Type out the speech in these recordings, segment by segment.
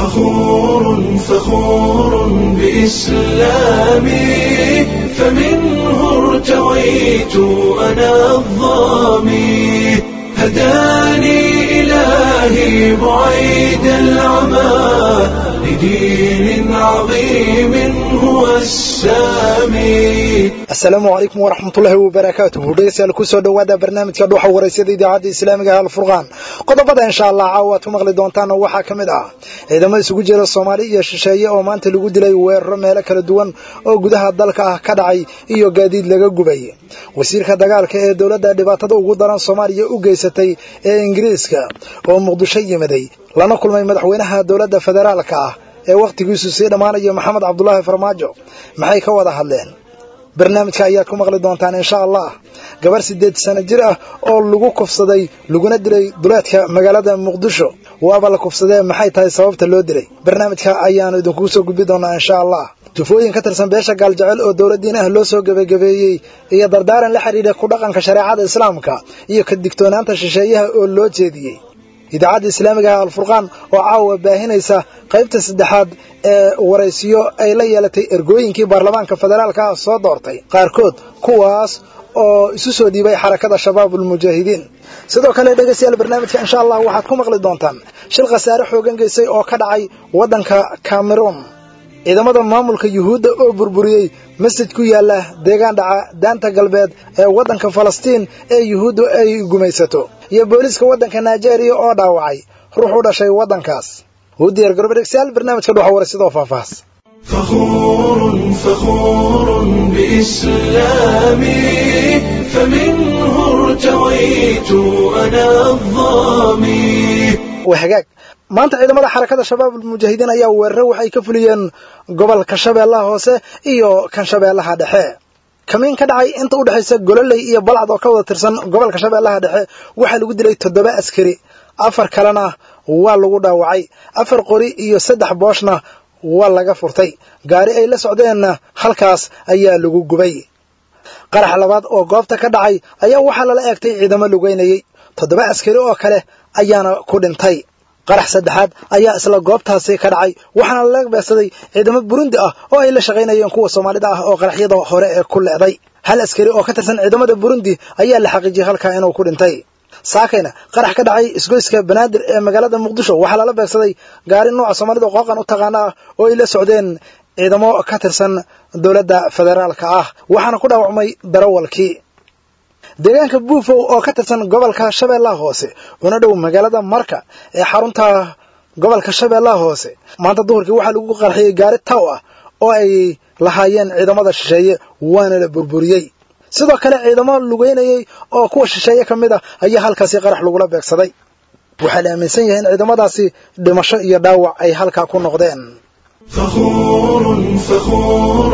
فخور فخور بإسلامي فمنه ارتويت أنا الظامي هداني إلهي بعيد العمى لدين عظيم هو السامي asalaamu calaykum waraxmatullaahi wabarakaatuhu dhegeystayaal kusoo dhowaada barnaamijka dhuuxa waraysyada idaacadda islaamiga ah alfurqaan qodobada insha allah caawa aad ku maqli doontaan waxaa ka mid ah ciidamo isugu jira soomaali iyo shisheeye oo maanta lagu dilay weeraro meelo kala duwan oo gudaha dalka ah ka dhacay iyo gaadiid laga gubay wasiirka dagaalka ee dowladda dhibaatada ugu daran soomaaliya u geysatay ee ingiriiska oo muqdisho yimiday lana kulmay madaxweynaha dowladda federaalka ah ee wakhtigiisu sii dhammaanayo maxamed cabdulaahi farmaajo maxay ka wada hadleen barnaamijka ayaad ku maqli doontaan insha allah gabar siddeed sano jir ah oo lagu kufsaday laguna dilay duleedka magaalada muqdisho waaba la kufsadee maxay tahay sababta loo dilay barnaamijka ayaanu idinkugu soo gudbi doonaa insha allah jufooyin ka tirsan beesha gaaljecel oo dowladdiin ah loo soo gebagabeeyey iyo dardaaran la xidhiidha ku dhaqanka shareecada islaamka iyo ka digtoonaanta shisheeyaha oo loo jeediyey idaacadda islaamiga ah alfurqaan oo caawa baahinaysa qaybta saddexaad ee waraysiyo ay la yeelatay ergooyinkii baarlamaanka federaalka ah soo doortay qaarkood kuwaas oo isu soo dhiibay xarakada shabaabulmujaahidiin sidoo kale dhegeystayaal barnaamijka insha allah waxaad ku maqli doontaan shil khasaare xoogan geysay oo ka dhacay waddanka cameroon ciidamada maamulka yuhuudda oo burburiyey masjid ku yaala deegaan dhaca daanta galbeed ee waddanka falastiin ee yuhuuddu ay gumaysato iyo booliiska waddanka nigeria oo dhaawacay ruux u dhashay waddankaas u diyaar garoba dhegstayaal barnaamijka dhuxa waraysidoo faahfaahs فخور فخور بإسلامي فمنه ارتويت أنا الظامي waa hagaag maanta ciidamada xarakada shabaabulmujaahidiin ayaa weerare waxay ka fuliyeen gobolka shabeellaha hoose iyo kan shabeellaha dhexe kamiin ka dhacay inta u dhexaysa gololey iyo balcad oo ka wada tirsan gobolka shabeellaha dhexe waxaa lagu dilay toddoba askari afar kalena waa lagu dhaawacay afar qori iyo saddex booshna waa laga furtay gaari ay la socdeenna halkaas ayaa lagu gubay qarax labaad oo goobta ka dhacay ayaa waxaa lala eegtay ciidamo lugeynayey toddoba askari oo kale ayaana ku dhintay qarax saddexaad ayaa isla goobtaasi ka dhacay waxaana laga beegsaday ciidamo burundi ah oo ay la shaqaynayeen kuwa soomaalida ah oo qaraxyada hore ee ku leeday hal askari oo ka tirsan ciidamada burundi ayaa la xaqiijiyey halkaa inuu ku dhintay saakayna qarax ka dhacay isgoyska banaadir ee magaalada muqdisho waxaa lala beegsaday gaari nooca soomaalida qooqan u taqaana ah oo ay la socdeen ciidamo ka tirsan dowladda federaalka ah waxaana ku dhaawacmay darawalkii deegaanka buufow oo ka tirsan gobolka shabeellaha hoose una dhow magaalada marka ee xarunta gobolka shabeellaha hoose maanta duhurkii waxaa lagu qarxiyey gaari taw ah oo ay lahaayeen ciidamada shisheeye waana la burburiyey sidoo kale ciidamo lugeynayey oo kuwa shisheeye ka mid ah ayaa halkaasi qarax lagula beegsaday waxaa la aaminsan yahay in ciidamadaasi dhimasho iyo dhaawac ay halkaa ku noqdeen فخور فخور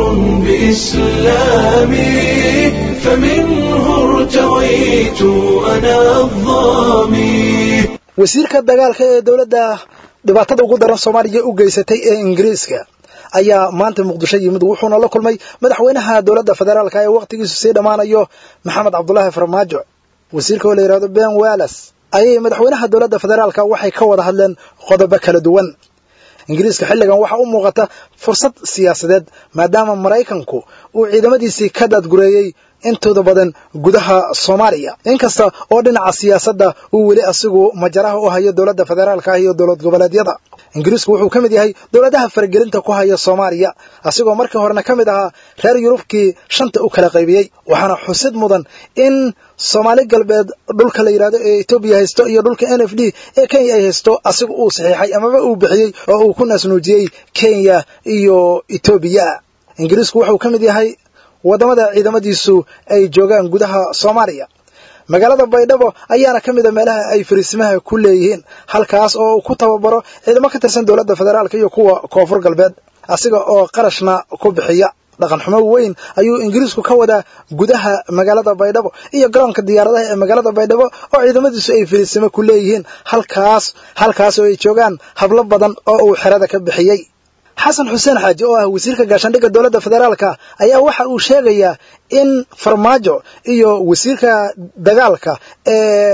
بإسلامي فمنه ارتويت أنا الظامي wasiirka dagaalka ee dowladda dhibaatada ugu daran soomaaliya u geysatay ee ingiriiska ayaa maanta muqdisho yimid wuxuuna la kulmay madaxweynaha dowladda federaalka ee wakhtigiisu sii dhammaanayo maxamed cabdulaahi farmaajo wasiirka oo la yidhahdo ben wallas ayay madaxweynaha dowladda federaalka waxay ka wada hadleen qodobo kala duwan ingiriiska xilligan waxaa u muuqata fursad siyaasadeed maadaama maraykanku uu ciidamadiisii ka daadgureeyey intooda badan gudaha soomaaliya inkasta oo dhinaca siyaasadda uu weli asigu majaraha u hayo dowladda federaalka ah iyo dowlad goboleedyada ingiriisku wuxuu ka mid yahay dowladaha faragelinta ku haya soomaaliya asigoo markii horena ka mid ahaa reer yurubkii shanta u kala qaybiyey waxaana xusid mudan in soomaali galbeed dhulka la yidhahdo ee etoobiya haysto iyo dhulka n f d ee kenya ay haysto asiga uu saxiixay amaba uu bixiyey oo uu ku naasnuujiyey kenya iyo etoobiya ingiriisku wuxuu ka mid yahay waddamada ciidamadiisu ay joogaan gudaha soomaaliya magaalada baydhabo ayaana ka mid a meelaha ay fariisimaha ku leeyihiin halkaas oo uu ku tababaro ciidamo ka tirsan dowladda federaalka iyo kuwa koonfur galbeed asiga oo qarashna ku bixiya dhaqan xumo weyn ayuu ingiriisku ka wadaa gudaha magaalada baydhabo iyo garoonka diyaaradaha ee magaalada baydhabo oo ciidamadiisu ay fariisimo ku leeyihiin halkaas halkaas oo ay joogaan hablo badan oo uu xerada ka bixiyey xasan xuseen xaaji oo ah wasiirka gaashaandhigga dowladda federaalka ayaa waxa uu sheegayaa in farmaajo iyo wasiirka dagaalka ee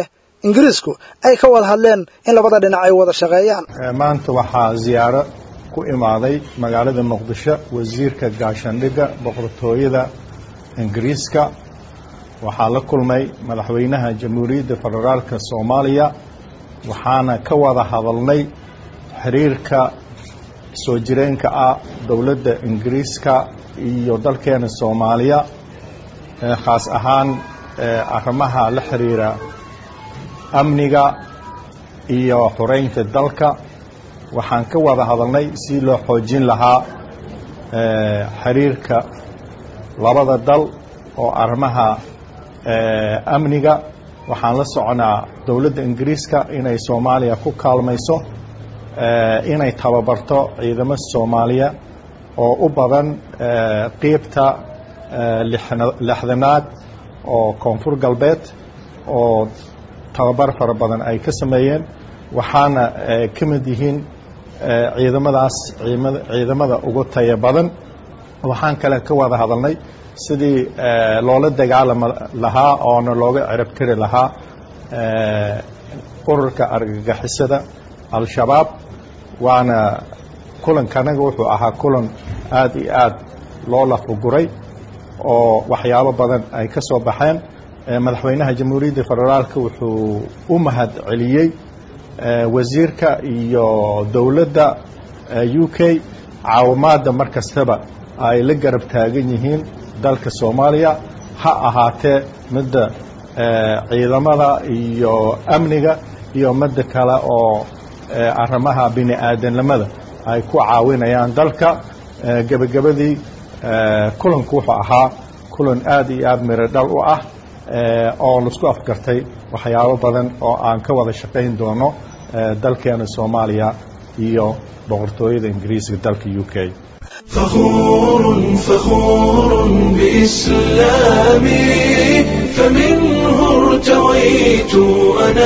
ingiriisku ay ka wada hadleen in labada dhinac ay wada shaqeeyaan maanta waxaa ziyaaro ku imaaday magaalada muqdisho wasiirka gaashaandhigga boqortooyada ingiriiska waxaa la kulmay madaxweynaha jamhuuriyadda federaalka soomaaliya waxaana ka wada hadalnay xiriirka soo jireenka ah dowladda ingiriiska iyo dalkeena soomaaliya khaas ahaan arrimaha la xiriira amniga iyo xoreynta dalka waxaan ka wada hadalnay si loo xoojin lahaa xiriirka labada dal oo arrimaha amniga waxaan la soconaa dowladda ingiriiska inay soomaaliya ku kaalmayso inay tababarto ciidamo soomaaliya oo u badan qiibta lixdanaad oo koonfur galbeed oo tababar fara badan ay ka sameeyeen waxaana ka mid yihiin ciidamadaas ciidamada ugu taya badan waxaan kale ka wada hadalnay sidii loola dagaalami lahaa oona looga cirabtiri lahaa ururka argagixisada al-shabaab waana kulankanaga wuxuu ahaa kulan aad iyo aad loo lafuguray oo waxyaabo badan ay ka soo baxeen madaxweynaha jamhuuriyadda federaalka wuxuu u mahad celiyey wasiirka iyo dowladda u k caawimaadda mar kastaba ay la garab taagan yihiin dalka soomaaliya ha ahaatee midda ciidamada iyo amniga iyo midda kale oo arrimaha bini aadanimada ay ku caawinayaan dalka gebagabadii kulanku wuxuu ahaa kulan aad iyo aad miro dhal u ah oo laisku afgartay waxyaabo badan oo aan ka wada shaqayn doono dalkeena soomaaliya iyo boqortooyada ingiriiska dalka u k فخور فخور بإسلامي فمنه ارتويت أنا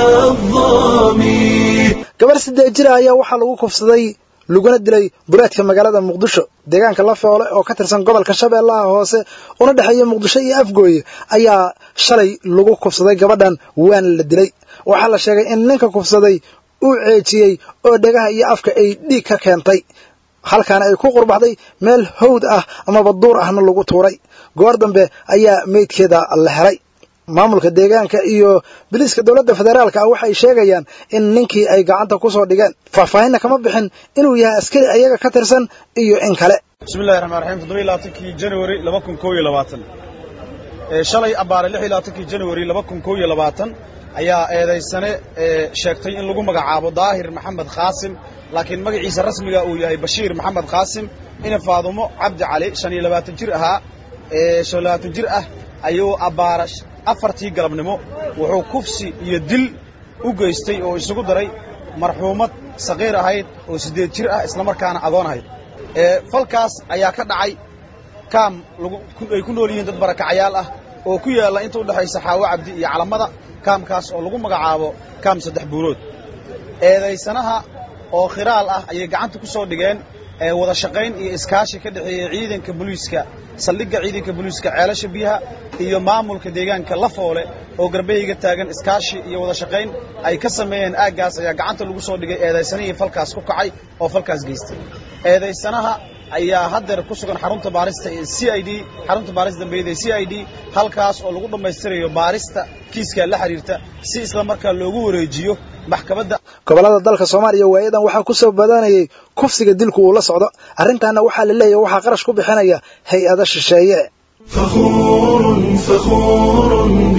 الظامي gabar siddeed jira ayaa waxaa lagu kufsaday laguna dilay buraadka magaalada muqdisho deegaanka lafoole oo ka tirsan gobolka shabeellaha hoose una dhexeeya muqdisho iyo afgooye ayaa shalay lagu kufsaday gabadhan waana la dilay waxaa la sheegay in ninka kufsaday uu ceejiyey oo dhagaha iyo afka ay dhiig ka keentay halkaana ay ku qurbaxday meel hawd ah amaba duur ahna lagu tuuray goor dambe ayaa meydkeeda la helay maamulka deegaanka iyo biliiska dowladda federaalka ah waxay sheegayaan in ninkii ay gacanta ku soo dhigeen faahfaahinna kama bixin inuu yahay askari ayaga ka tirsan iyo in kale bismillahi raxmaan raxiim toddoba iyo labaatankii january laba kun koo iyo labaatan shalay abbaare lix iyo labaatankii january laba kun koo iyo labaatan ayaa eedaysane sheegtay in lagu magacaabo daahir maxamed khaasim laakiin magaciisa rasmiga uu yahay bashiir maxamed khaasim ina faadumo cabdi cali shan iyo labaatan jir ahaa shan iyo labaatan jir ah ayuu abbaara afartii galabnimo wuxuu kufsi iyo dil u geystay oo isugu daray marxuumad saqiir ahayd oo siddeed jir ah islamarkaana adoon ahayd falkaas ayaa ka dhacay kaam ay ku nool yihiin dad barakacayaal ah oo ku yaalla inta u dhexaysa xaawo cabdi iyo calamada kaamkaas oo lagu magacaabo kaam saddex buurood eedaysanaha oo khiraal ah ayay gacanta ku soo dhigeen wada shaqayn iyo iskaashi ka dhexeeyey ciidanka booliiska saldhigga ciidanka booliiska ceelasha biyaha iyo maamulka deegaanka lafoole oo garbahayga taagan iskaashi iyo wada shaqayn ay ka sameeyeen aaggaas ayaa gacanta lagu soo dhigay eedaysanihii falkaas ku kacay oo falkaas geystay eedaysanaha ayaa haddeer ku sugan xarunta baarista ee c i d xarunta baarista dambeeyada ee c i d halkaas oo lagu dhammaystirayo baarista kiiska la xiriirta si isla markaa loogu wareejiyo maxkamadda gobollada dalka soomaaliya waayadan waxaa ku soo badanayay kufsiga dilku uu la socdo arrintaana waxaa la leeyahay waxaa qarash ku bixinaya hay-ada shisheeye فخور فخور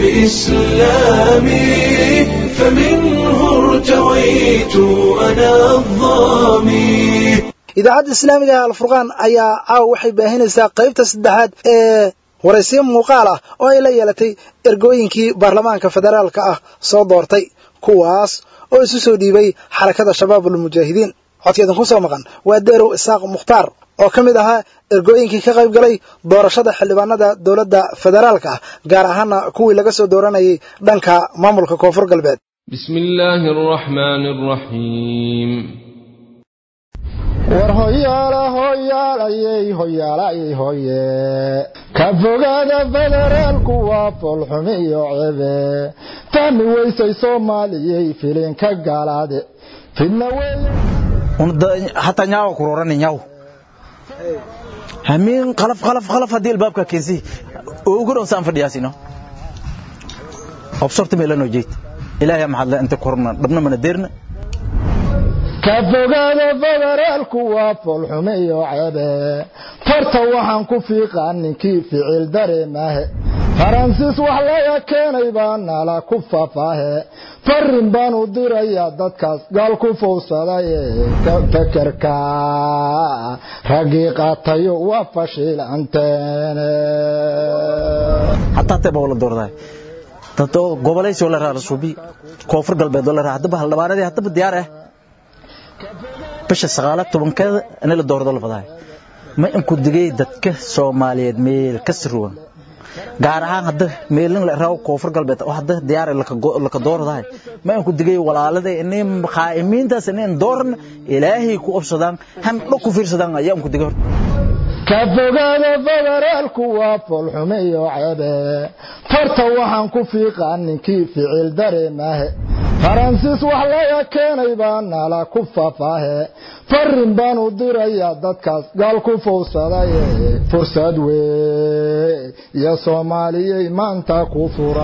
بإسلامي فمنه ارتويت أنا الظامي idaacadda islaamiga ee alfurqaan ayaa caawa waxay baahinaysaa qaybta saddexaad ee waraysiyo muuqaal ah oo ay la yeelatay ergooyinkii baarlamaanka federaalka ah soo doortay kuwaas oo isu soo dhiibay xarakada shabaabulmujaahidiin codkeedan ku soo maqan waa deerow isaaq mukhtaar oo ka mid ahaa ergooyinkii ka qayb galay doorashada xildhibaanada dowladda federaalka ah gaar ahaana kuwii laga soo dooranayay dhanka maamulka koonfur galbeed بسم الله الرحمن الرحيم war hoyaala hoy hoyaalayey hoyaalayey hoye ka fogaada federaalku waa foolxumi iyo cebe fahmi weysay soomaaliyey filinka galaade fidna weeye hataa nyaawa kurorani nyaaw hamiin qalaf qalaf qalaf haddii albaabka keensi ugu dhow saan fadhiyaasino obsorta meelanoo jeed ilaahay maxaad le inta korna dhabna mana deerna ka fogaada federaalku waa foolxume iyo cebe farta waxaan ku fiiqaa ninkii ficil dareemahe faransiis wax laga keenay baa nala ku fafaahe farin baan u dirayaa dadkaas gaal ku fowsadaye fekerka raggii qaatayo waa fashiilanteene hataa teba la doordaay dad oo goboleysoo la raara suubi koonfur galbeed oo la raara haddaba haldhibaanadii haddaba diyaar ah bisha sagaala tobankeeda in la doordo la fadaay ma inku digay dadka soomaaliyeed meel ka sirwan gaar ahaan hadda meelin la raaw koonfur galbeed oo hadda diyaar laka doordaay ma inku digay walaalada inay qaa'imiintaas inay dooran ilaahay ku obsadaan han dhaq ku fiirsadaan ayaa inku digay ka fogaada federaalku waa foolxume iyo cebe farta waxaan ku fiiqaa ninkii ficil dareemahe faransiis wax laga keenay baa nala ku fafaahe farin baan u dirayaa dadkaas gaal ku fowsadaye fursad wey iyo soomaaliyey maanta ku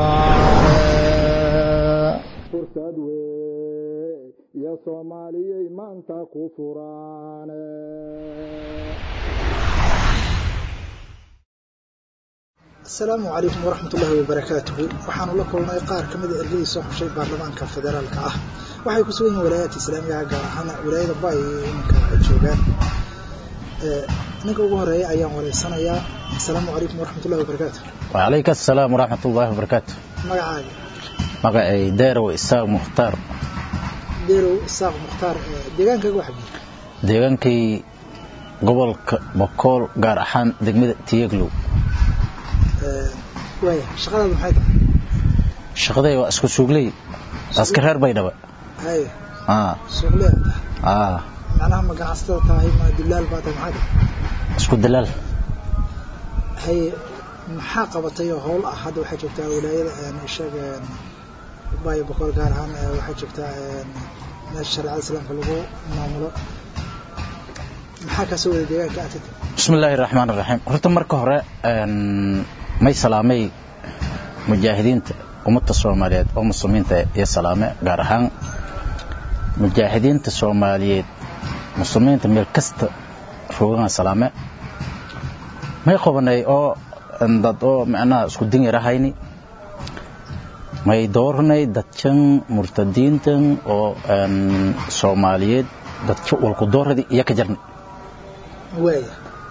furaane asalaamu calaykum waraxmat ullaahi wabarakaatuhu waxaanu la kulnay qaar ka mida ergadii soo xushay baarlamaanka federaalka ah waxay ku sugan yihiin walaayaadka islaamigaha gaar ahaan walaayada ba ay iminka joogaan ninka ugu horeeya ayaan wareysanayaa asalaamu calaykum waraxmat ullahi wabarakaatu wacalayka asalaam waraxmat ullaahi wabarakaatu magacaaga magacay deerow isaaq mukhtaar deerow isaaq mukhtaar deegaankaaga waxa jira deegaankay gobolka bokool gaar ahaan degmada tiyeglow waaya shaqadaadu maxay tahay shaqaday waa isku suugley aska reer baydhaba haye aa suuqleed aa macnaha ma ganacsatada tahay ma dilaal baa tahay maxay tahay isku dalaal haye maxaa qabatay oo howl ah hadda waxaa joogtaa walaayada sheeg baayo boqol gaar ahaan waxaa joogtaa meesha shareecada islaamka lagu maamulo maxaa kasoo wada deegaanka aad tagtay bismi illaahi raxmaan raxiim horta marka hore may salaamay mujaahidiinta ummadda soomaaliyeed oo muslimiinta iyo salaame gaar ahaan mujaahidiinta soomaaliyeed muslimiinta meel kasta roogana salaame may qabanay oo dad oo macnaha isku din yarahayni may dooranay dadkan murtadiintan oo soomaaliyeed dadka walku dooradi iyo ka jarnay waaya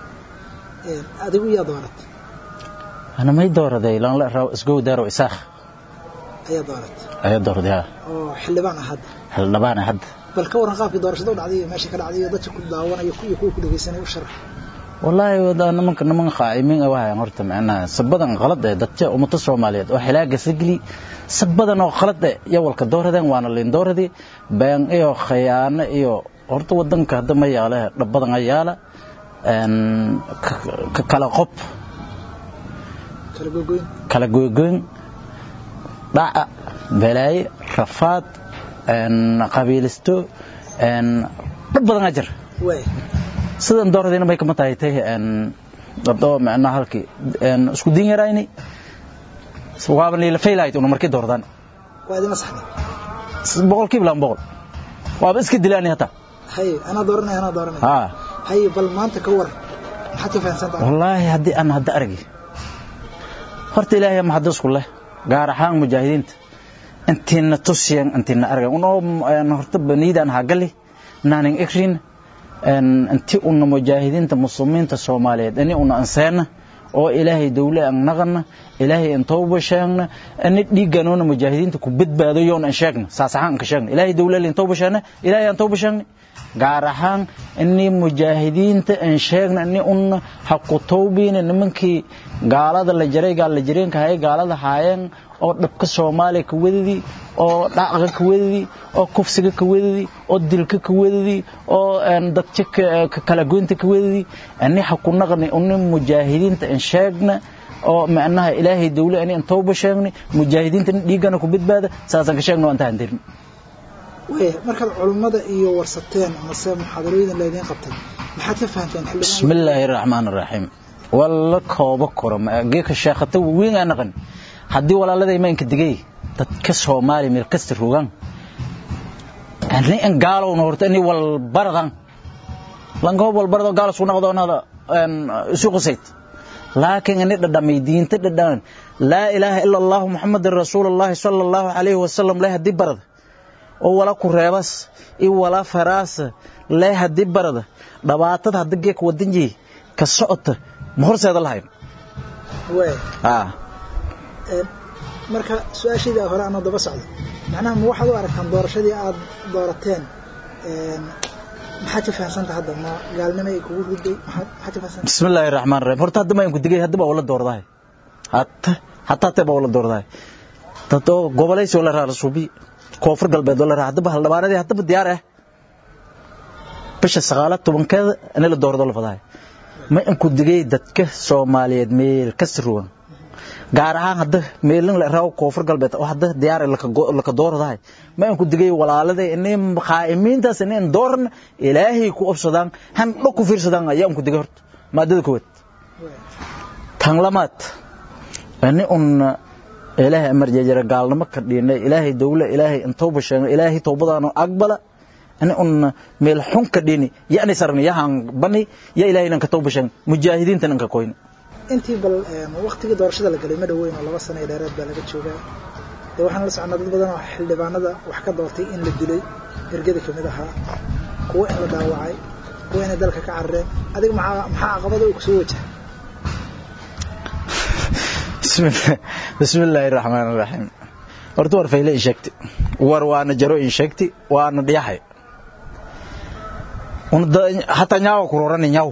adigu yaa dooratay ana may dooraday lanla raw isgow daaro isaakh ayaa dooratay ayaa doorday ha oo xildhibaan ah hadda xildhibaan ah hadda bal ka waran qaabkii doorashada u dhacday iyo meesha ka dhacday iyo dadka ku daawanayo iyo kuwa ku dhageysanaya u sharax wallaahi wada nimanka niman qaa'imiin ah waxay horta macnaha sabadan qalad ee dadka ummada Soomaaliyeed oo xilaaga sigli sabadan oo qalad ee yawalka dooradeen waana leen dooradii baan iyo khiyaano iyo horta wadanka hadda ma yaala dhabadan ayaala een ka kala qob kala gogoyn kala gogoyn dhaca balaaye rafaad een qabiilisto een dhab badan ajar waaya sidan dooradayna may kama tahay tay dadoo macnaha halkii isku din yarayni waaba niila faylahayd una markii doordaan waa idin masaxday boqolkiiba laan boqol waaba iska dilaani hataa haye anaa dooranaya anaa dooranaya haa haye bal maanta ka waran maxaad ka fahamsan tahay wallaahi haddii aan hadda argi horta ilaahay ma hadda isku leh gaar ahaan mujaahidiinta intiina tusiyan intiina argan unoo horta baniidaan hagali naanin ikrin inti una mujaahidiinta muslimiinta soomaaliyeed ini una anseena oo ilaahay dawle aan naqana ilaahay aan tawba sheegna ani dhiiganoona mujaahidiinta ku badbaado yoon aan sheegna saas ahaan ka sheegna ilaahay dawle aan tawba sheegna ilaahay aan tawba sheegna gaar ahaan ini mujaahidiinta aan sheegna ini una ha ku tawbiina nimankii gaalada la jaray gaal la jireenka hay gaalada haayeen oo dhabka soomaaliya ka wadadii oo dhacga ka wadadii oo kufsiga ka wadadii oo dilka ka wadadii oo dadka kala goynta ka wadadii ani ha ku naqni uni mujaahidiinta in sheegna oo macnaha ilaahay dawle ani in tawba sheegni mujaahidiinta dhiigana ku badbaada saasaan ka sheegna waan tahan dirin waya markaad culummada iyo warsateen amase muxaadarooyin laydiin qabtay maxaad ka fahanteen bismi illaahi raxmaan raxiim walla kooba koro geeka sheekhata weyn aa naqan haddii walaaladay maynka digay dadka soomaaliya meel kasta rogaan ani in gaalowna horta ini walbaradan lankoob walbarado gaal isku naqdoonada isu qusayd laakiin ini dhadhamay diinta dhadhaman laa ilaaha ila allahu muxamadan rasuulullaahi sala allahu calayhi wasalam leh haddii barada oo wala ku reebas iyo wala faraasa leh haddii barada dhibaatada hadda geek wadanjii ka socota ma horseeda lahayn marka su-aashayda hore anoo daba socda macnaha ma waxaad u aragtaan doorashadii aad doorateen maxaad ka fahamsanta hadda ma gaalnimo ay kugu riday maxaad ka fahamsanta bismi illaahi raxmaan raxiim horta hadda mayanku digay hadda baa wala doordahay hata hataa tee baa wala doordahay dad oo gobolaysi oo la raa rasuubi koonfur galbeed oo la raa haddaba haldhibaanadii haddaba diyaar ah bisha sagaala tobankeeda in la doordo la fadahay ma inku digay dadka soomaaliyeed meel ka sirwan gaar ahaan hadda meelin la raaw koonfur galbeed oo hadda diyaar laka dooradahay ma inku digay walaalada inay qaa'imiintaas inay dooran ilaahay ku obsadaan han dhog ku fiirsadaan ayaa inku digay horta maadada koowaad tan lamaad ani un ilaahay amar jeejara gaalnimo ka dhiinay ilaahay dawla ilaahay intooba sheegay ilaahay toobadaanu aqbala ani un meel xun ka dhiini yani sarni yahan bani ya ilaahay lan ka tawba sheegay mujaahidiinta nan ka koyni intii bal waqtigii doorashada la galay ma dhoweyn oo laba sano ee dheeraad baa laga joogaa dee waxaan la soconnaa dad badan oo xildhibaanada wax ka doortay in la dilay ergada ka mid ahaa kuwo in la dhaawacay kuwo inay dalka ka carareen adiga maxaa maxaa caqabada uu kusoo wajahay bismi illaahi raxmaan raxiim horta war fayle in sheegti war waana jaro in sheegti waana dhiyahay hataa nyaawa kurorani nyaaw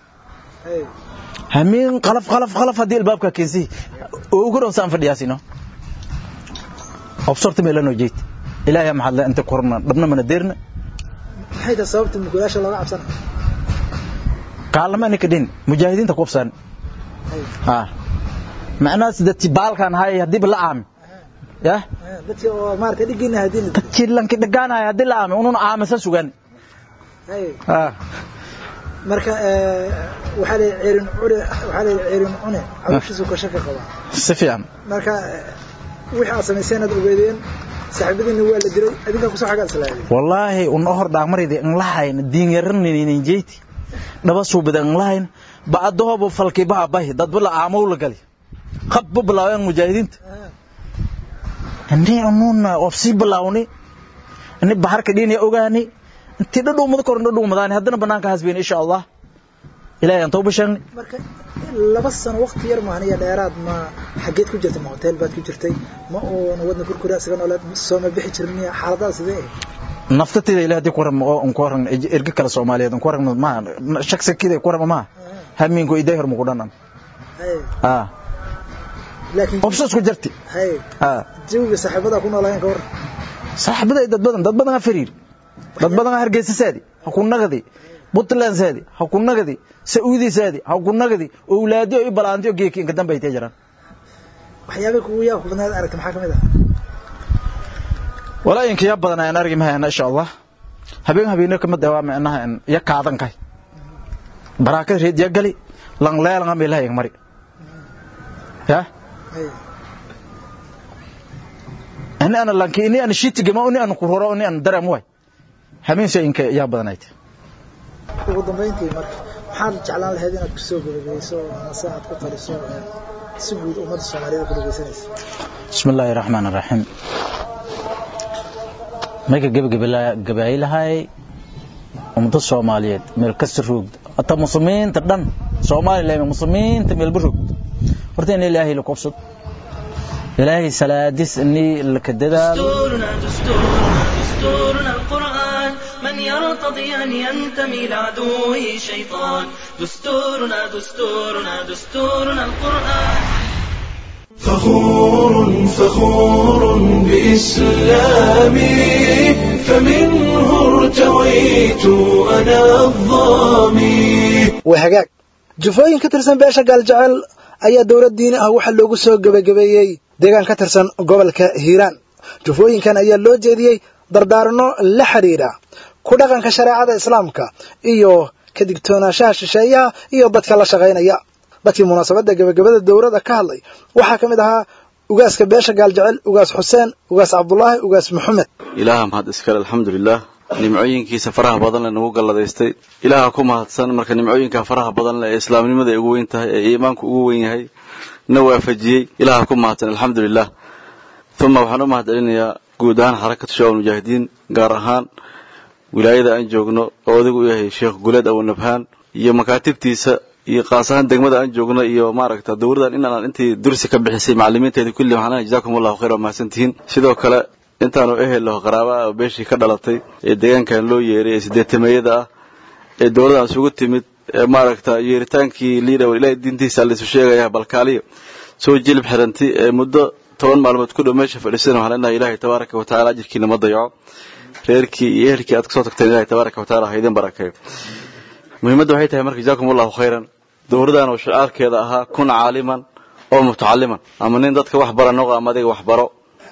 hamiin qalaf qalaf qalaf haddii albaabka keensi ugu dhow saan fadhiyaasino obsorta meelanoo jeed ilaahay maxaad le inta korna dhabna mana deerna maxay tahay sababta mukulaasha looga cabsana kaalama ninka dhin mujaahidiinta ku obsaan ha macnahaas dadki baalkan hay haddiiba la aami ya dadki oo maarata dhigiina haddiina dadki lanki dhagaanaya haddii la aami unun aamasa sugan ha marka waxaa la ceerin cune waxaa la ceerin cune calooshiisu ka shaka qabaa si fiican marka wixii aad samayseen aad ogeedeen saaxiibadiina waa la dilay adinkaa kusoo xagaad islaayay wallaahi una hor dhaagmarayda in lahayn diin yaraninin jeyti dhaba suubida in lahayn bacdahoba falkii baha bahi dadba la aamow la gali qabba bilaaween mujaahidiinta ini ununa ofsii bilaawni ini baharka dhiinaya ogaani intii dhadhuumada koran dhadhuumadaani haddana banaanka hasbeen insha allah ilaahay aan tawba sheegnay marka laba sano waqti yar maahan iyo dheeraad ma xageed ku jirtay ma hotel baad ku jirtay ma uuna wadna kurkura isaga nooleed sooma bixi jirin miya xaaladaha sidee ah naftatida ilaah hadii ku waran oo ku waran erga kale Soomaaliyeed ku waran ma shakhsiyadeeda ku waran ma hamiinku iday hor muqdan ah laakiin obsas ku jirti hay ah jawiga saaxiibada ku noolaayeen ka war saaxiibada dad badan dad badan fariir dad badan hargeysa saadi ha ku nagadi Puntland saadi ha ku nagadi Saudi saadi ha ku nagadi awlaadiyo iyo balaantiyo geeki inka dambe ay jiraan waxyaabaha kugu yaa ku badnaad aragtay maxaa kamid ah walaa inka yaa badan aan argi mahayna insha Allah habeen habeen ka mid ah macnaha in ya kaadan kay baraka reed ya gali lang leelan am ilaahay mari ya ana ana lanki ini ana shiti gama ini ana kuroro ini ana daram way habeen shay inka yaa badanayd ugu dambeyntii marka maxaad jeclaan lahayd inaad kusoo gabagabeyso mase aad ku taliso si guud ummadda soomaaliyeed ku dhageysanaysa بسم الله الرحمن الرحيم marka gabagabaay lahay ummada soomaaliyeed meel kasta roogd hata muslimiinta dhan soomaaliya muslimiinta meelba roogd horta in ilaahay la kobsad ilaahay salaadis ini laka dadaalo دستورنا دستورنا دستورنا القرآن من يرتضي أن ينتمي لعدوه شيطان دستورنا دستورنا دستورنا القرآن فخور فخور بإسلامي فمنه ارتويت أنا الظامي waa hagaag jufooyin ka tirsan beesha gaaljecel ayaa dowlad diini ah waxaa loogu soo gebagabeeyey deegaan ka tirsan gobolka hiiraan jufooyinkan ayaa loo jeediyey dardaaranno la xidhiidha ku dhaqanka shareecada islaamka iyo ka digtoonaanshaha shisheeyaha iyo dadka la shaqaynaya dadkii munaasabadda gebagabada dowladda ka hadlay waxaa ka mid ahaa ugaaska beesha gaaljecel ugaas xuseen ugaas cabdulaahi ugaas maxamed ilaaha mahad iskale alxamdulilah nimcooyinkiisa faraha badan le nagu galladaystay ilaaha ku mahadsan marka nimcooyinka faraha badan leh ee islaamnimada ay ugu weyn tahay ee iimaanku ugu weyn yahay na waafajiyey ilaaha ku mahadsan alxamdulilah uma waxaan u mahad celinayaa guud ahaan xarakatu shabaab mujaahidiin gaar ahaan wilaayada aan joogno oo odigu u yahay sheekh guleed awanabhaan iyo makaatibtiisa iyo qaas ahaan degmada aan joogno iyo maaragta dowladan inaan intii dursi ka bixisay macalimiinteeda kulli waxaan leeyahay jazakum allahu khayr waa mahadsantihiin sidoo kale intaanu ehel laho qaraaba ah oo beeshii ka dhalatay ee deegaankan loo yeeray ee sideetameeyada ah ee dowladan isugu timid ee maaragta yeeritaankii liidha war ilaahay diintiisa laisu sheegaya balkaaliyo soo jilib xiranti ee muddo toban maalmood ku dhow meesha fadhiisan waxaan leenahay ilaahay tabaaraka wa tacaala ajirkiina ma dayaco reerkii iyo ehelkii aad kasoo tagteen ilahay tabaaraka wa taala ha idin barakeeyo muhiimadda waxay tahay marka jazakum allahu khayran dowladan oo shicaarkeeda ahaa kun caaliman oo mutacaliman ama nin dadka wax bara noqo ama adiga wax baro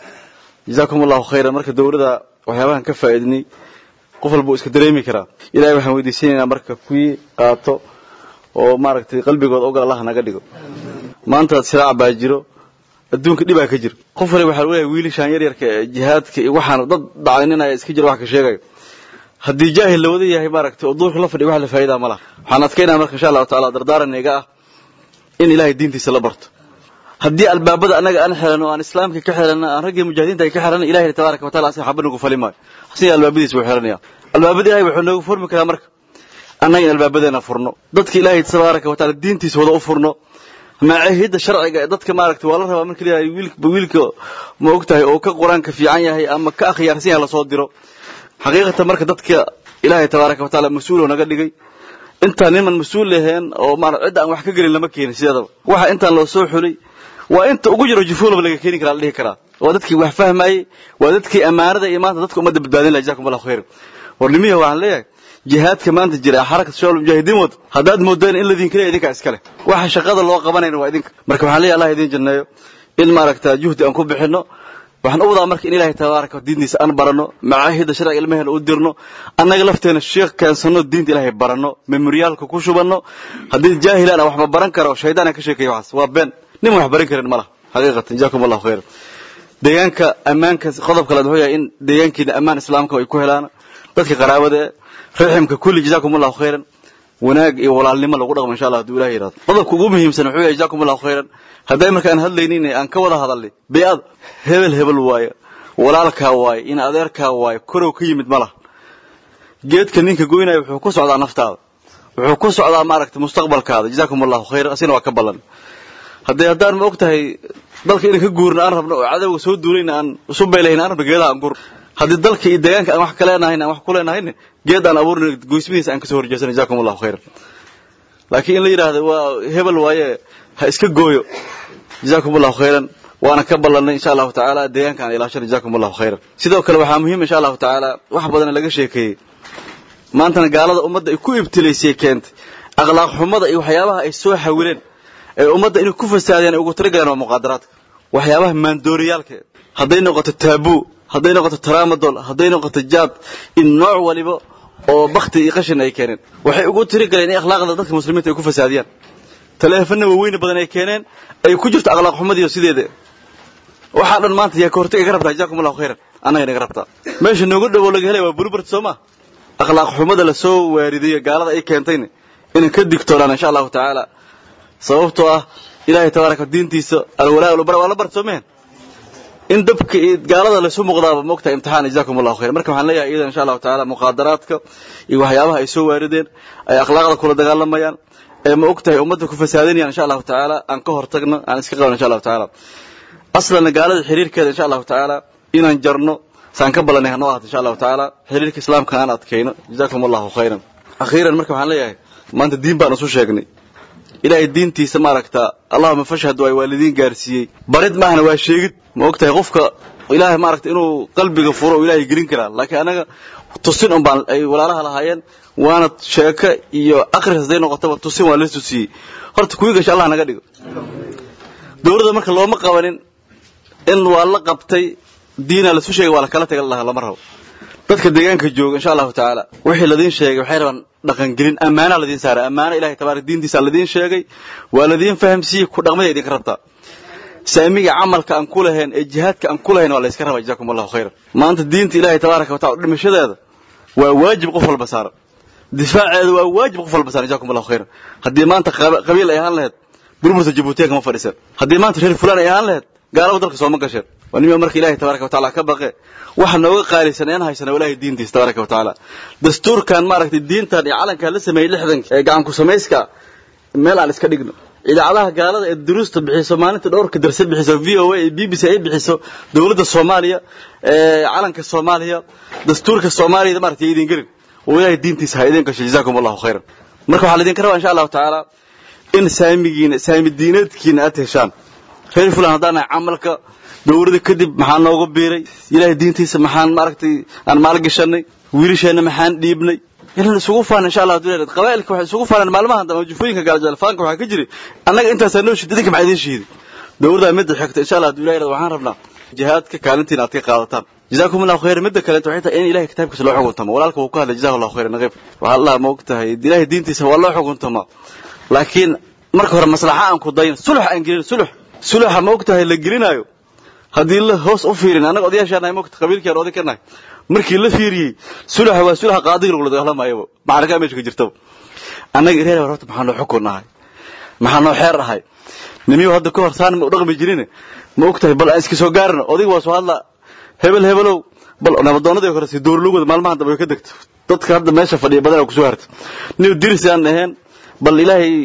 jazakum allahu khayran marka dowladda waxyaabahan ka faa'iidnay qof walba uu iska dareemi karaa ilahay waxaan weydiisanaynaa marka kuwii qaato oo maaragtay qalbigooda ogal allah naga dhigo maanta siraac baa jiro adduunka dhibaa ka jiro qof waliba waxaa leeyahay wiilishaan yaryarka ee jihaadka iyo waxaan dad dhacayninaya iska jiro wax ka sheegayo haddii jaahil la wada yahay maaragtay oo duurka la fadhiya wax la faa'iidaa ma laha waxaan adkaynaa marka insha allahu taala dardaaranayga ah in ilaahay diintiisa la barto haddii albaabada annaga aan xirano aan islaamka ka xirano aan raggii mujaahidiinta ay ka xirano ilahay tabaaraka wa taala asin xaba nagu fali maayo asin albaabadiisa wuu xiranaya albaabada ilahay wuxuu noogu furmi karaa marka annaga in albaabadeena furno dadka ilaahay tabaaraka wa taala diintiisa wada u furno macaahidda sharciga ee dadka maaragtay waa la rabaa marka leeyahay wiilka wiilka ma ogtahay oo ka qur-aanka fiican yahay ama ka akhyaarsan yahay lasoo diro xaqiiqatan marka dadka ilaahay tabaaraka wa taala mas-uuloo naga dhigay intaan niman mas-uul laheen oo maara cidda aan wax ka gelin lama keenin sideedaba waxa intaan loo soo xulay waa inta ugu jiro jufuulaba laga keeni karaa la dhihi karaa waa dadkii wax fahmayey waa dadkii ammaanada iyo maanta dadka ummadda badbaadin laha jazakum allahu khayran war nimihi waxaan leeyahay jihaadka maanta jira ee xarakat shabaab mujaahidiin wado haddaad moodeen in ladinka leeyahay idinkaa iskale waxa shaqada loo qabanayna waa idinka marka waxaan leeyahay allah idin janneeyo in maaragta juhdi aan ku bixinno waxaan u wadaa marka in ilaahay tabaaraka diintiisa aan baranno macaahidda sharciga ilmaheena u dirno annaga lafteena sheekh keensanno diinta ilaahay baranno memoriyaalka ku shubanno haddii jaahilaan wax ma baran karo shaydaan aan ka sheekaya waxaas waa been nin wax baran karin ma laha xaqiiqatan jazakum allahu khayran deegaanka ammaanka qodob kaleed wuxuu yahay in deegaankiina ammaan islaamka ay ku helaan dadka qaraabada ee raximka kulli jazakum allahu khayran wanaag iyo walaalnimo lagu dhaqmo insha allah hadduu ilahay yidhahdo qodobka ugu muhiimsan wuxuu yahay jazakum allahu khayran hadday marka aan hadlaynin aan ka wada hadalnay bey'ad hebel hebel waaye walaalkaa waaye in adeerkaa waaye korow ka yimid ma laha geedka ninka goynaya wuxuu ku socdaa naftaada wuxuu ku socdaa maaragtay mustaqbalkaada jazakum allahu khayran asina waa ka ballan haddii haddaan ma og tahay dalka inaan ka guurna aan rabno oo cadowga soo duulayna aan isu baylahayn aan rabno geedaha aan gur haddii dalka iyo deegaanka aan wax ka leenahayn aan wax ku leenahayna geed aan abuurna goysmihiisa aan kasoo horjeesana jazakum allahu khayran laakiin in la yidhaahdo waa hebel waaye ha iska gooyo jazakum allahu khayran waana ka ballanay insha allahu tacaala deegaanka aan ilaashana jazakum allahu khayran sidoo kale waxaa muhiim insha allahu tacaala wax badan laga sheekeeyey maantana gaalada ummadda ay ku ibtilaysay keentay akhlaaq xumada iyo waxyaabaha ay soo xawileen ee ummadda inay ku fasaadeen ay ugu talagaleen waa muqaadaraadka waxyaabaha maandooriyaalka hadday noqoto taabuu hadday noqoto taramadol hadday noqoto jaad in nooc waliba oo bakti iyo qashin ay keeneen waxay ugu tiri galeen in akhlaaqda dadka muslimiinta ay ku fasaadiyaan taleefana waaweyne badan ay keeneen ay ku jirto akhlaaq xumadiiyo sideeda waxaa dhan maanta yaa ka hortag iga rabtaa jazakum allahu khayran annaga inaga rabtaa meesha noogu dhowo laga helaya waa burubert soo ma akhlaaq xumada lasoo waaridayo gaalada ay keentayna inaan ka digtoonaan insha allahu tacaala sababtoo ah ilaahay tabaaraka diintiisa alwalaa walbara waa la bart soo mehen in dabka iyo gaalada laysu muuqdaaba moogtahay imtixaan jazakum allahu khayran marka waxaan leeyahay iyadan insha allahu tacaala muqaadaraadka iyo waxyaabaha ay soo waarideen ay akhlaaqda kula dagaalamayaan ee ma ogtahay ummadda ku fasaadinayaan insha allahu tacaala aan ka hortagno aan iska qaban insha allahu tacaala aslan gaalada xiriirkeeda insha allahu tacaala inaan jarno saan ka ballanay hanoo ahaato insha allahu tacaala xiriirka islaamka aan adkayno jazakum allahu khayran akhiiran marka waxaan leeyahay maanta diin baan isu sheegnay ilaahay diintiisa maaragta allahuma fashhad waay waa lidiin gaarsiiyey barid maahna waa sheegid ma og tahay qofka ilaahay maaragta inuu qalbiga furo oo ilaahay gelin karaa laakiin anaga tusin un baan ay walaalaha lahaayeen waana sheeko iyo akris hadday noqotaba tusin waa la tusiyey horta kuwii gasha allah naga dhigo dowladda marka looma qabanin in waa la qabtay diina lasu sheegay waa la kala taga lahaa lama rabo dadka deegaanka jooga insha allahu tacaala wixii ladiin sheegay waxay rabaan dhaqangelin ammaana ladiin saaray ammaana ilahay tabaaraka diintiisa ladiin sheegay waa ladiin fahamsiiyey ku dhaqmada idinka rabtaa saamiga camalka aan ku lahayn ee jihaadka aan ku lahayn waa la iska rabaa jazakum allahu khayran maanta diinta ilahay tabaaraka wa taala dhimashadeeda waa waajib qof walba saaran difaaceeda waa waajib qof walba saaran jazakum allahu khayran haddii maanta qabiil ay ahaan lahayd burburta jabuutiya kama fadhiisan haddii maanta reer fulaan ay ahaan lahayd gaalaba dalka sooma gasheen waa nima marka ilahay tabaaraka wa taala ka baqe waxa nooga qaalisan een haysana ilaahay diintiisa tabaaraka wa taala dastuurkan maaragtay diintan iyo calankan la sameeyey lixdanka ee gacan ku samayska meel aan iska dhigno idaacadaha gaalada ee duruusta bixiso maalinta dhowrka darse bixiso v o a iyo b b c ay bixiso dowladda soomaaliya ee calanka soomaaliya dastuurka soomaaliyada maaragtay idin gelin oo ilaahay diintiisa ha idin gasho jazakum allahu khayran marka waxaa laidinka rabaa insha allahu tacaala in saamigiina saami diineedkiina aad heshaan reer fulan haddaan nahay camalka dowladda kadib maxaa noogu biiray ilaahay diintiisa maxaan maaragtay aan maalgashanay wiilasheenna maxaan dhiibnay inaan isugu faana insha allah duleed qabaa'ilka waxay isugu faanaan maalmahan dambe jufooyinka gaaljalfaanka waxaa ka jiri annaga intaasaa noo shiid idinka maxaa idiin shiiday dowladda midda xigta insha allah duleed waxaan rabnaa jihaadka kaalintiina aad ka qaadataan جزاكم الله خير مدة كلا انتو حيتا ان إلهي كتابك سلو حقون تما ولالك وكهل جزاه الله خير نغيب وحال الله موقتها إلهي دينتي سوى الله حقون تما لكن marka hore maslaxa aan ku dayn sulx aan gelin sulx sulxa ma ogtahay la gelinayo haddii la hoos u fiirin annaga odayaashaanahay mogta qabiilkeen oday ka nahay markii la fiiriyey sulxa waa sulxa qaadiga lagula dagaalamaayaba macraka meesha ka jirtaba annaga ireer horta maxaa noo xukun nahay maxaa noo xeer ahay nimiyo hadda ka hor saan ma u dhaqmi jirin ma ogtahay bal aan iska soo gaarno odayga waa soo hadla hebel hebelow bal nabadoonadii hore si dowrlugooda maalmahan dambe way ka degto dadka hadda meesha fadhiya badan kusoo harta niw dirsi aan ahayn bal ilaahay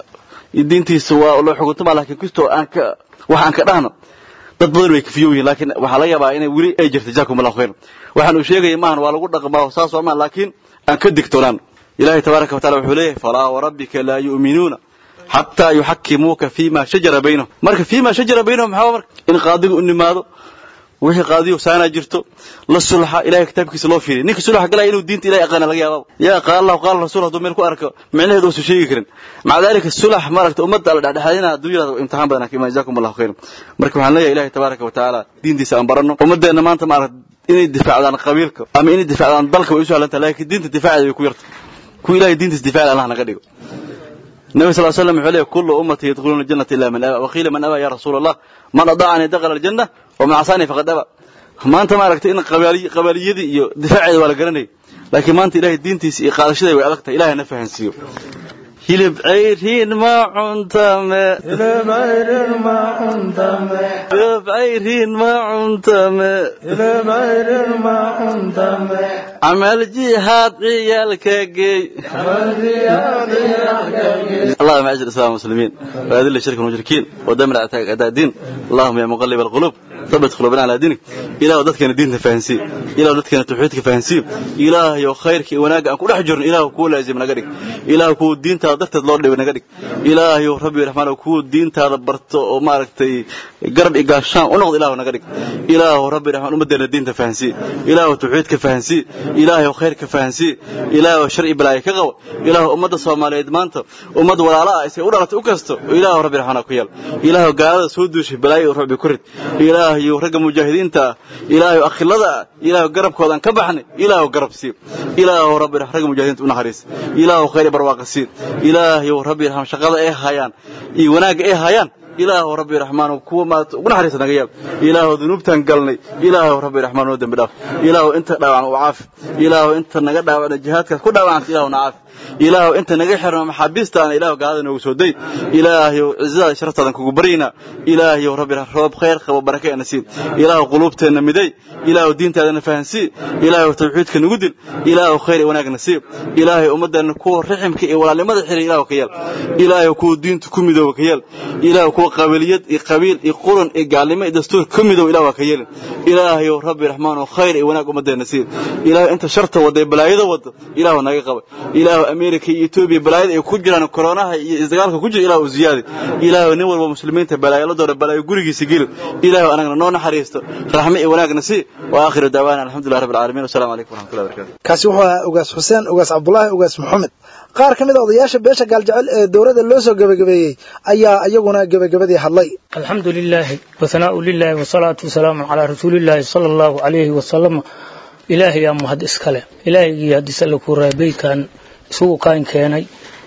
diintiisa waa loo xukuntama laakiin kastoo aan ka wax aan ka dhahno dad badan way kafiyo yihiin laakiin waxaa laga yaabaa inay weli ay jirto jazakum allahu khayran waxaan uu sheegaya maahan waa lagu dhaqmaa saas waa maahan laakiin aan ka digtoonaan ilaahay tabaaraka wa taala wuxuu leeyahay falaa warabbika laa yu'minuuna xataa yuxakimuuka fiima shajara baynahum marka fiima shajara baynahum maxaa marka in qaadiga u nimaado wixii qaadiyo saana jirto la sulxa ilaahay kitaabkiisa loo fiiriyo ninka sulxa galaya inuu diinta ilaahay aqaana laga yaabo yaa qaala allahu qaala rasuul hadduu meel ku arko micnaheedu uusan sheegi karin maca dalika sulax maaragta ummadda alla dhexdhexaadina hadduu yidhahdo imtixaan badan ka imaan jazakum allahu khayran marka waxaan leeyahay ilaahay tabaaraka wa tacaala diintiisa aan baranno ummaddeena maanta maaragta inay difaacdaan qabiilka ama inay difaacdaan dalka way u sahlantahay laakiin diinta difaaceeda way ku yarta kuwa ilaahay diintiisa difaacda allah naga dhigo النبي صلى الله عليه وسلم عليه كل أمتي يدخلون الجنة إلا من أبى وقيل من أبى يا رسول الله من أضاعني دخل الجنة ومن عصاني فقد أبى ما أنت ما ركت إن قبلي قبليدي iyo difaaceeda waa la garanay laakiin maanta ilaahay diintiisa iyo qaadashada way adag tahay ilaahay na fahansiiyo hilib cayriin ma cuntame hilib cayriin ma cuntame hilib cayriin ma cuntame hilib cayriin ma cuntame camal jihaad ciyaalka geey camal jihaad ciyaalka geey اللهم اعز الاسلام والمسلمين واذل الشرك والمشركين ودمر اعداء الدين اللهم يا مقلب القلوب ثبت قلوبنا على دينك إله dadkana diinta fahansiin إله dadkana tawxiidka fahansiin إله iyo khayrka iyo wanaaga aan ku dhex jirno إله ku laazim naga dhig إله ku diinta darteed loo dhibay naga dhig إله iyo rabbi raxmaan ku diintaada barto oo maaragtay garab igaashaan u noqdo إله naga dhig إله rabbi raxmaan ummadeena diinta fahansiin إله tawxiidka fahansiin إله iyo khayrka fahansiin إله sharci balaayo ka qabo إله ummadda Soomaaliyeed maanta ummad walaala ah isay u dhalatay u kasto إله rabbi raxmaan ku yeel إله gaalada soo duushay balaayo rabbi ku rid إله iyo ragga mujaahidiinta ilaahay akhilada ilaahay garabkoodan ka baxnay ilaahay garab sii ilaahay rabbi ragga mujaahidiinta u naxariis ilaahay khayr barwaaqo sii ilaahay rabbi rahman shaqada ay hayaan iyo wanaag ay hayaan ilaahu rabbi raxmaan kuwa maad ugu naxariista naga yaab ilaahu dunuubtan galnay ilaahu rabbi raxmaan oo dambi dhaaf ilaahu inta dhaawacan u caafi ilaahu inta naga dhaawacna jihaadkaas ku dhaawacanta ilaahu na caafi ilaahu inta naga xirno maxaabiistaana ilaahu gaalada noogu soo day ilaahay cizada sharaftadan kugu baryna ilaahay rabbi roob khayr qabo baraka ana siin ilaahu qulubteena miday ilaahu diintaadana fahansii ilaahu tawxiidka nagu dil ilaahu khayr iyo wanaag nasiib ilaahay ummadana kuwa riximka iyo walaalnimada xiray ilaahu ka yeel ilaahay kuwa diinta ku midooba ka yeel ilaahu kuwa kuwa qabiiliyad iyo qabiil iyo quran iyo gaalnimo iyo dastuur ka midow ilah waa ka yeelin ilaahayow rabbi raxmaan oo khayr iyo wanaag ummaddeena siin ilaahay inta sharta wadda ee balaayada wadda ilaahu naga qaba ilaahu ameerika iyo etoobiya balaayada ay ku jiraan koronaha iyo isdagaalka ku jira ilaahu u ziyaadi ilaahu nin walba muslimiinta balaayaladooda balaayo gurigiisa gelin ilaahu anagana noo naxariisto raxme iyo wanaagna sii wa aakhiru daawaana alxamdulilah rabbi alcaalamiin wasalaamu calaykum waraxmatullahi barakatu kaasi wuxuu ahaa ugaas xuseen ugaas cabdulaahi ugaas maxamed qaar ka mid a odayaasha beesha gaaljecel ee dowladda loo soo gebagabeeyey ayaa iyaguna gebagabadii hadlay الحمد لله وثناء لله والصلاة والسلام على رسول الله صلى الله عليه وسلم إلهي يا مهد إسكاله إلهي يا دسالك رابي كان سوء كان كيني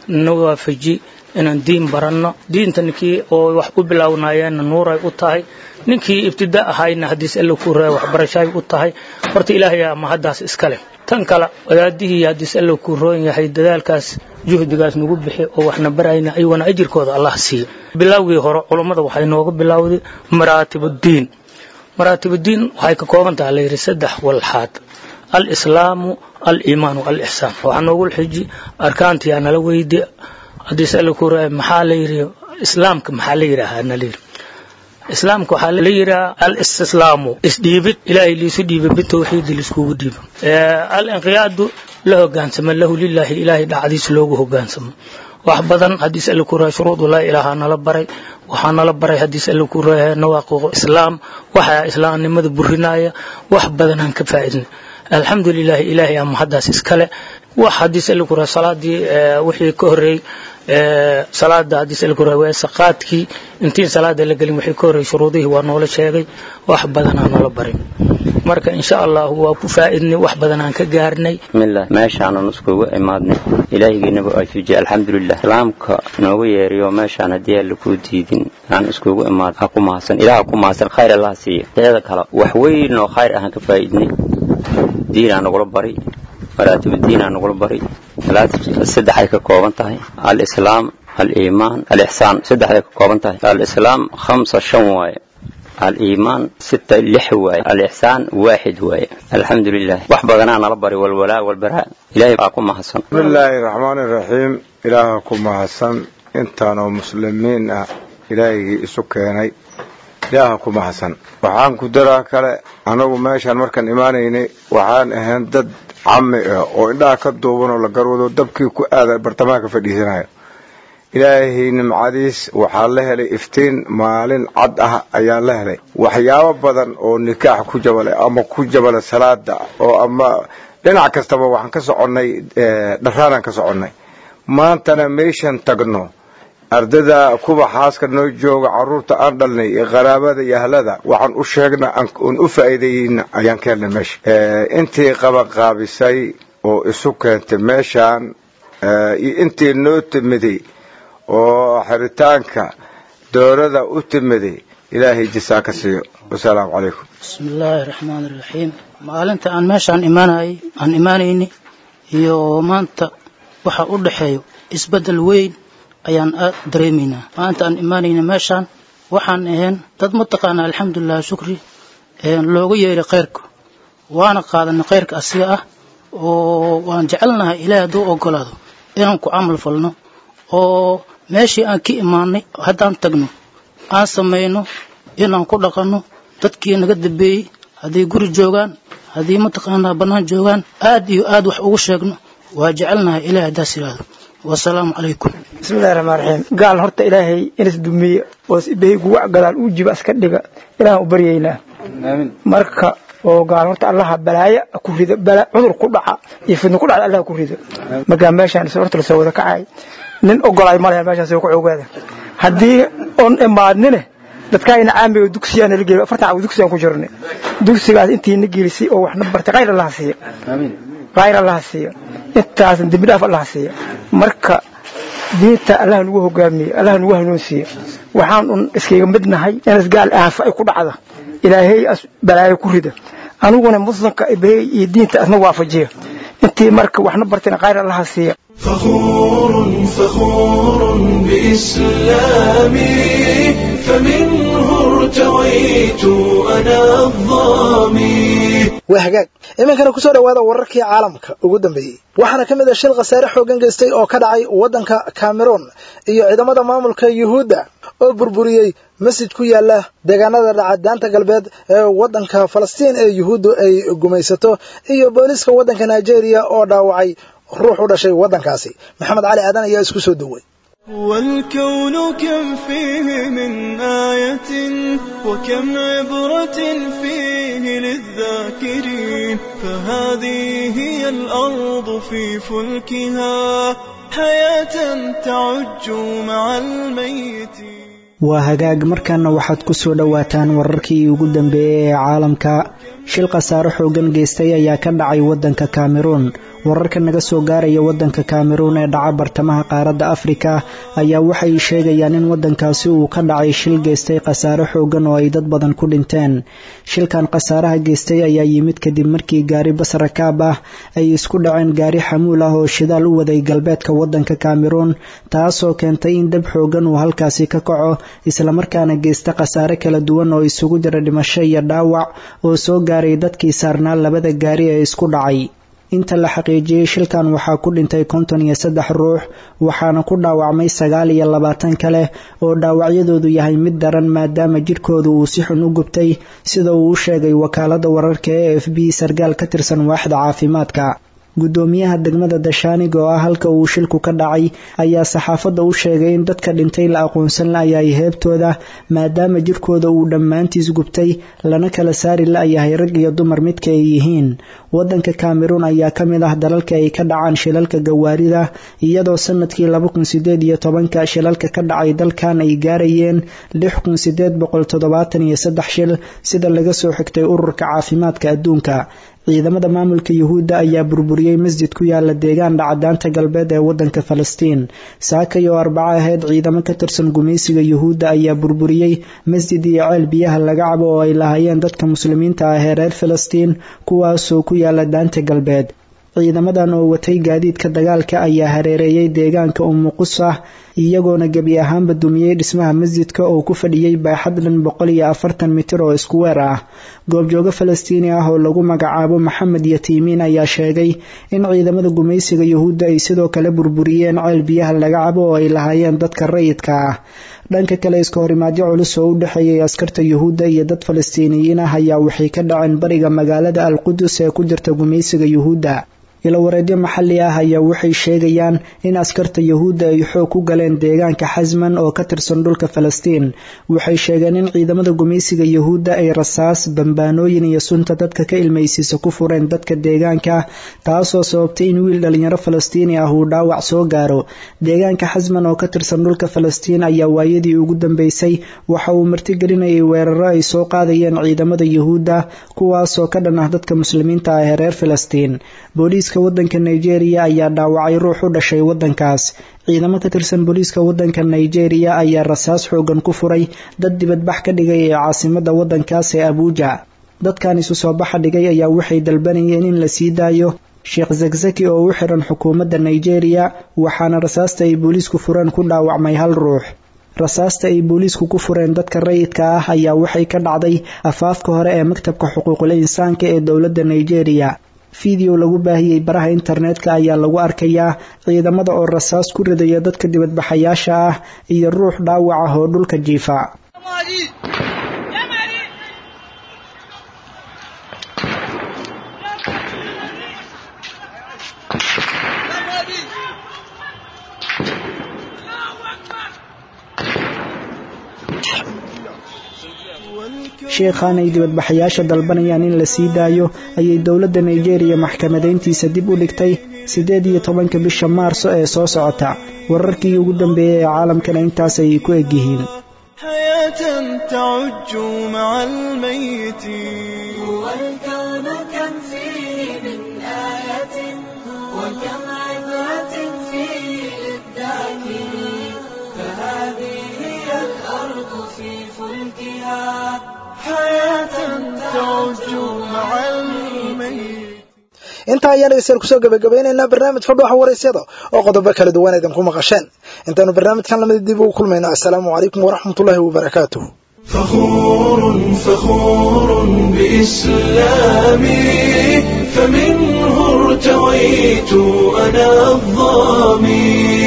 نوافجي inaan diin baranno diinta ninkii oo wax u bilaawnayeenna nuuray u tahay ninkii ibtida ahayna haddiis alla ku raa waxbarashaay u tahay horta ilaahay ama haddaas iska leh tan kale wadaadihii haddiis alla ku roon yahay dadaalkaas juhdigaas nagu bixi oo waxna barayna ayaguna ajirkooda allah siiyo bilowgii hore culummada waxay nooga bilowday maraatibuddiin maraatibuddiin waxay ka kooban tahay layidhi saddex walxaad alislaamu aliimaanu alixsaan waxaa noogu xiji arkaantiyaa nala weydi haddiis alla ku raa maxaa la yidhi islaamka maxaa la yidhaahaa na layidhi islaamka waxaa la yidhaha alistislaamu isdhiibid ilaahay liisu dhiiba bitawxiidi liiskugu dhiibo alinqiyaadu la hogaansamo lahu lilaahi ilaahay dhacdiis loogu hogaansamo wax badan haddiis alla ku raa shuruudu laa ilaaha nala baray waxaa nala baray haddiis alla ku raa nawaaqiqu islaam waxaa islaamnimada burinaya wax badanaan ka faa'iidnay alxamdu lilaahi ilaahay ama haddaas iskale wax haddiis alla ku raa salaadii wixii ka horreeyey salaada haddiis alla ku raa weesa qaadkii intiin salaada la gelin wixii ka horreeyey shuruudihii waa noola sheegay wax badanaa noola baray marka insha allah waa ku faa'iidnay wax badanaan ka gaarnay bismillah meeshaanan iskugu imaadnay ilaahigiinaba ajuujiye alxamdulilah islaamka noogu yeeriyo meeshaan haddii aan lakuu diidin aan iskugu imaad ha ku mahadsan ilaah ku mahadsan khayr allaha siiya teeda kale wax weyn oo khayr ahaan ka faa'iidnay diinaa nagula bari maraatibuddiinaa nagula bari saddexay ka kooban tahay alislaam aliimaan alixsaan saddexday ka kooban tahay alislaam khamsa shan waaye الإيمان ستة لح واي الإحسان واحد واي الحمد لله وح بدنا نلبري والولاء والبراء إلهي أقوم حسن بسم الله الرحمن الرحيم إلهكم حسن intaanoo muslimiin ah ilaahigii isu keenay ilaaha kuma hasan waxaan ku daraa kale anagu meeshaan markaan imaanaynay waxaan ahayn dad cami ah oo indhaha ka duuban oo la garwado dabkii ku aada bartamaha ka fadhiisanaya ilaahay nimcadiis waxaa la helay iftiin maalin cad ah ayaa la helay waxyaabo badan oo nikaax ku jabale ama ku jabale salaada oo ama dhinac kastaba waxaan ka soconnay dharaanaan ka soconnay maantana meeshan tagno ardada kuwa xaaska noo jooga caruurta aan dhalnay iyo qaraabada iyo ahlada waxaan u sheegna oon u faa'iidayeyna ayaan ka helnay meesha intii qabaqaabisay oo isu keentay meeshaan iyo intii noo timiday oo xiritaanka dowlada u timiday ilaahay jisaa ka siiyo wasalaamu calaykum بسم الله الرحمن الرحيم maalinta aan meeshaan imaanay aan imaanayni iyo maanta waxa u dhaxeeyo isbedel weyn ayaan aad dareemaynaa maanta aan imaanayna meeshaan waxaan ahayn dad mataqaana alxamdulilah shukri looga yeeray khayrka waana qaadanay khayrka asiga ah oo waan jecelnahay ilaahay hadduu ogolaado inaan ku camal falno oo meeshii aan ka imaanay haddaan tagno aan samayno inaan ku dhaqanno dadkii naga dambeeyey hadday guri joogaan haddii mataqaanaa bannaan joogaan aad iyo aad wax ugu sheegno waa jecelnahay ilahay haddaas yidhaahdo wasalaamu calaykum bismillahi raxmaan raxiim gaal horta ilaahay inas dumiye oo isbahey guwac gadaal uu jiba iska dhiga ilaahan u baryaynaa marka oo gaal horta allaha balaaya ku rido bala cudur ku dhaca iyo fidno ku dhacda allaha ku rido markaa meeshaan horta lasoo wada kacay nin ogolaay ma lehe meeshaas ku ogaada haddii on imaadnine dadkaayna caamiga dugsiyaana la geliy afartan cawi dugsiyaan ku jirnay dugsigaas intiina gelisay oo waxna bartay khayr allaha siiya khayr allaha siiya intaasna dembi dhaaf allaha siiya marka diinta allaha nagu hogaamiye allaha nagu hanuunsiiye waxaan un iskaga midnahay inas gaal aafa ay ku dhacda ilaahay as balaayo ku rida aniguna muslimka ibahey iyo diinta asna waafajiya intii marka waxna bartayna khayr allaha siiya فخور فخور بإسلامي فمنه ارتويت أنا الظامي waa hagaag iminkana kusoo dhowaada wararkii caalamka ugu dambeeyey waxaana ka mid ah shil khasaare xooggan geystay oo ka dhacay waddanka cameroon iyo ciidamada maamulka yuhuudda oo burburiyey masjid ku yaala deegaanada dhacadaanta galbeed ee waddanka falastiin ee yuhuuddu ay gumaysato iyo booliiska waddanka nigeria oo dhaawacay ruux u dhashay waddankaasi maxamed cali aadan ayaa isku soo duway والكون كم فيه من آية وكم عبرة فيه للذاكرين فهذه هي الأرض في فلكها حياة تعج مع الميت waa hagaag markaana waxaad ku soo dhowaataan wararkii ugu dambeeyey ee caalamka shil khasaare xoogan geystay ayaa ka dhacay waddanka kameruun wararka naga soo gaaraya waddanka kameruun ee dhaca bartamaha qaaradda afrika ayaa waxay sheegayaan in waddankaasi uu ka dhacay shil geystay khasaare xoogan oo ay dad badan ku dhinteen shilkan khasaaraha geystay ayaa yimid kadib markii gaari bas rakaab ah ay isku dhaceen gaari xamuul ah oo shidaal u waday galbeedka waddanka kameruun taasoo keentay in dab xoogan uu halkaasi ka kaco islamarkaana geysta khasaare kala duwan oo isugu jira dhimasho iyo dhaawac oo soo gaaray dadkii saarnaa labada gaari ee isku dhacay inta la xaqiijiyey shilkan waxaa ku dhintay konton iyo saddex ruux waxaana ku dhaawacmay sagaal iyo labaatan kale oo dhaawacyadoodu yahay mid daran maadaama jidhkoodu uu si xun u gubtay sida uu u sheegay wakaalada wararka e f b sarkaal ka tirsan waaxda caafimaadka guddoomiyaha degmada dashaanig oo ah halka uu shilku ka dhacay ayaa saxaafadda u sheegay in dadka dhintay la aqoonsan la'yahay heebtooda maadaama jidhkooda uu dhammaantiis gubtay lana kala saari la'yahay rag iyo dumar midka ay yihiin waddanka kameruun ayaa ka mid ah dalalka ay ka dhacaan shilalka gawaarida iyadoo sanadkii laba kun sideed iyo tobanka shilalka ka dhacay dalkan ay gaarayeen lix kun sideed boqol toddobaatan iyo saddex shil sida laga soo xigtay ururka caafimaadka adduunka ciidamada maamulka yuhuudda ayaa burburiyey masjid ku yaala deegaan dhacadaanta galbeed ee waddanka falastiin saakay oo arbaco ahayd ciidamo ka tirsan gumaysiga yuhuudda ayaa burburiyey masjid iyo ceel biyaha laga cabo oo ay lahaayeen dadka muslimiinta ah ee reer falastiin kuwaasoo ku yaala daanta galbeed ciidamadan oo watay gaadiidka dagaalka ayaa hareereeyey deegaanka umuqusah iyagoona gebi ahaanba dumiyey dhismaha masjidka oo ku fadhiyey baaxad dhan boqol iyo afartan mitir oo isku weer ah goobjoogo falastiini ah oo lagu magacaabo maxamed yatiimiin ayaa sheegay in ciidamada gumaysiga yuhuudda ay sidoo kale burburiyeen ceel biyaha laga cabo oo ay lahaayeen dadka rayidka ah dhanka kale iska horimaadyo culus oo u dhexeeyay askarta yuhuudda iyo dad falastiiniyiin ah ayaa waxay ka dhaceen bariga magaalada al qudus ee ku jirta gumaysiga yuhuudda ilowareedyo maxalli ah ayaa waxay sheegayaan in askarta yuhuudda ay xoog ku galeen deegaanka xasman oo ka tirsan dhulka falastiin waxay sheegeen in ciidamada gumaysiga yuhuudda ay rasaas bambaanooyin iyo sunta dadka ka ilmaysiisa ku fureen dadka deegaanka taasoo sababtay in wiil dhalinyaro falastiini ah uu dhaawac soo gaaro deegaanka xasman oo ka tirsan dhulka falastiin ayaa waayadii ugu dambeysay waxa uu martigelinayay weeraro ay soo qaadayeen ciidamada yuhuudda kuwaasoo ka dhan ah dadka muslimiinta ah ee reer falastiin booliiska waddanka nigeria ayaa dhaawacay ruux u dhashay waddankaas ciidamo ka tirsan booliiska waddanka nigeria ayaa rasaas xoogan ku furay dad dibadbax ka dhigay ee caasimadda waddankaas ee abuuja dadkan isu soo baxa dhigay ayaa waxay dalbanayeen in la sii daayo sheekh zakzaki oo u xiran xukuumadda nigeria waxaana rasaasta ay booliisku fureen ku dhaawacmay hal ruux rasaasta ay booliisku ku fureen dadka rayidka ah ayaa waxay ka dhacday afaafka hore ee maktabka xuquuqul insaanka ee dowladda nigeria fiideo lagu baahiyey baraha internetka ayaa lagu arkayaa ciidamada oo rasaas ku ridaya dadka dibadbaxayaasha ah iyo ruux dhaawac ah oo dhulka jiifa sheekhan ay dibadbaxayaasha dalbanayaan in la sii daayo ayay dowladda nigeria maxkamadayntiisa dib u dhigtay siddeed iyo tobanka bisha maarso ee soo socota wararkii ugu dambeeyey ee caalamkana intaas ayay ku egyihiin حياة تعج مع الميت والكون كم فيه من آية وكم عبرة فيه للذاكرين فهذه هي الأرض في فلكها حياة تعج مع الميت intaa ayaan dhegeystayaal kusoo gabagabaynaynaa barnaamijka dhuuxa waraysyada oo qodobo kala duwan idinku maqasheen intaanu barnaamijkan lamid dib ugu kulmayno assalaamu calaykum waraxmatullaahi wabarakaatuh فخور فخور بإسلامي فمنه ارتويت أنا الظامي